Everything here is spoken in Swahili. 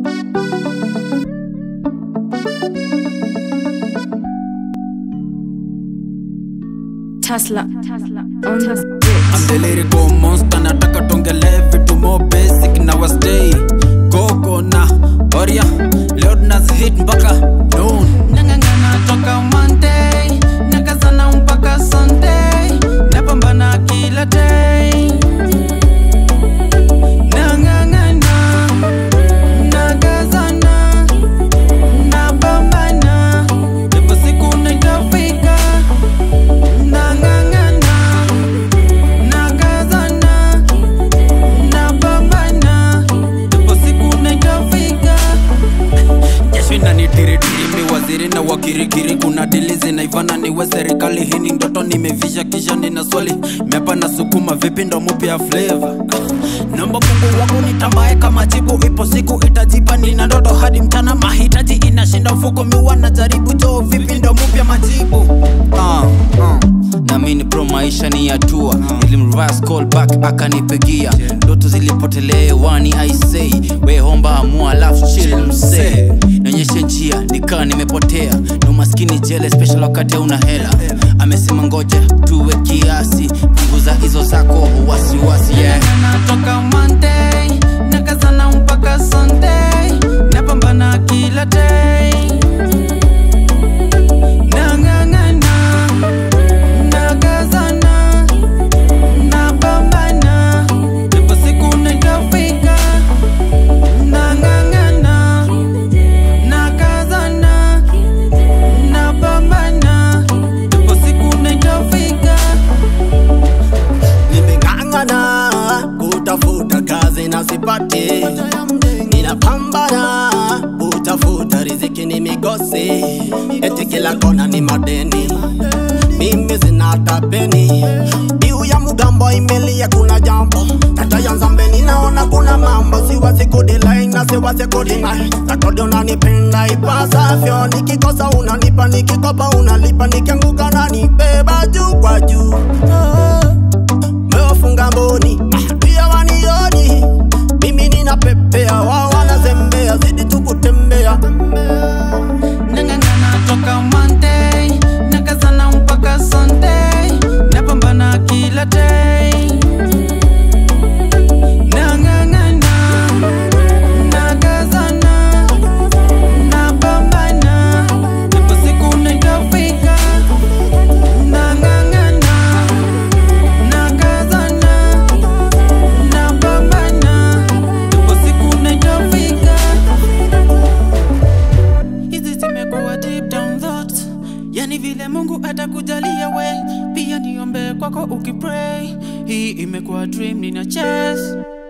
Tesla. On the I'm the lyrical monster nataka tongele vitu more basic na wa stay koko na oria leo tunazi hit mpaka noon nangangana toka Monday nakazana mpaka Sunday napambana kila day nangangana nakazana napambana ipo siku nitafika nangangana nakazana napambana ipo siku nitafika jasho inanitiritiri mi waziri na wakirikiri kuna dili zinaivana niwe serikali hii ni ndoto nimevisha kisha nina swali mepa na sukuma vipi ndo mupya flavor namba mungu wangu nitambaye kama jibu ipo siku itajipa nina ndoto hadi mchana mahitaji inashinda mfuko miwa na jaribu joo vipi ndo mupya majibu uh, uh. namini pro maisha ni hatua nilimreverse call back akanipigia ndoto zilipotelea wani aisei wehomba amua alafu chill msee nionyeshe njia nikaa nimepotea na umaskini jele special wakati una hela amesema ngoja tuwe kiasi punguza hizo zako wasiwasi yeah. natoka Monday nakazana mpaka Sunday napambana kila day nang'ang'ana nakazana napambana ipo siku nitafika nang'ang'ana nakazana napambana ipo siku nitafika nimeng'ang'ana kutafuta kazi na sipati, ninapambana kutafuta riziki ni migosi, eti kila kona ni madeni, mimi sina tapeni, biu ya mugambo imelia, kuna jambo kata ya nzambe, ninaona kuna mambo, siwezi kudilai na siwezi kudinai, takodi unanipenda ipasavyo, nikikosa unanipa, nikikopa unalipa, nikianguka nanibeba juu kwa juu oh mewafunga mboni pia wanioni mimi ninapepea wao wanazembea zidi tu kutembea nang'ang'ana toka Monday nakazana mpaka Sunday napambana kila day nang'ang'ana nakazana napambana ipo siku nitafika nang'ang'ana nakazana napambana ipo siku nitafika hizi zimekuwa deep down thoughts yani vile mungu atakujalia we pia niombe kwako ukipray hii imekuwa dream nina chest